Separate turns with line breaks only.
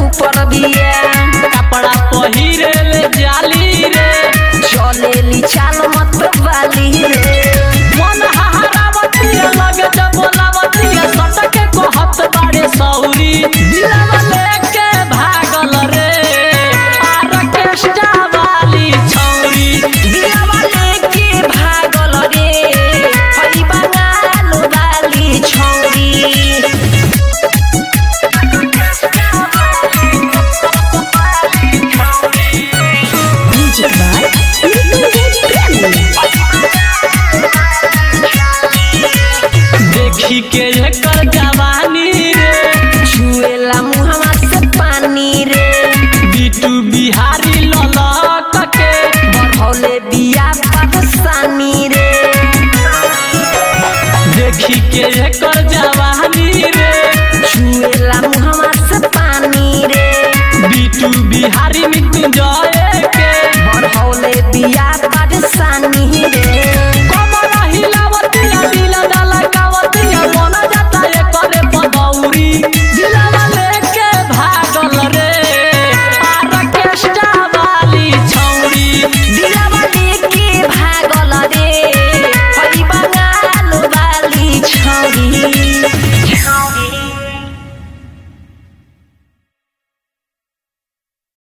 ऊपर बिया
कपड़ा पहिरे ले जाली रे
चलेली चाल मत वाली रे
मन हहरावतिया लगे जब बोलावतिया सटके कहत बाड़े सौरी दिलवा लेके भागल रे आर्केस्ट्रा वाली छौरी
दिलवा लेके भागल रे हई बंगाल वाली छौरी म्यूजिक बाय
देखी के एकर जवानी रे
छुएला मुहवा से पानी रे
बिटू बिहारी ललक के
बढ़ौले बिया परेशानी रे
देखी के एकर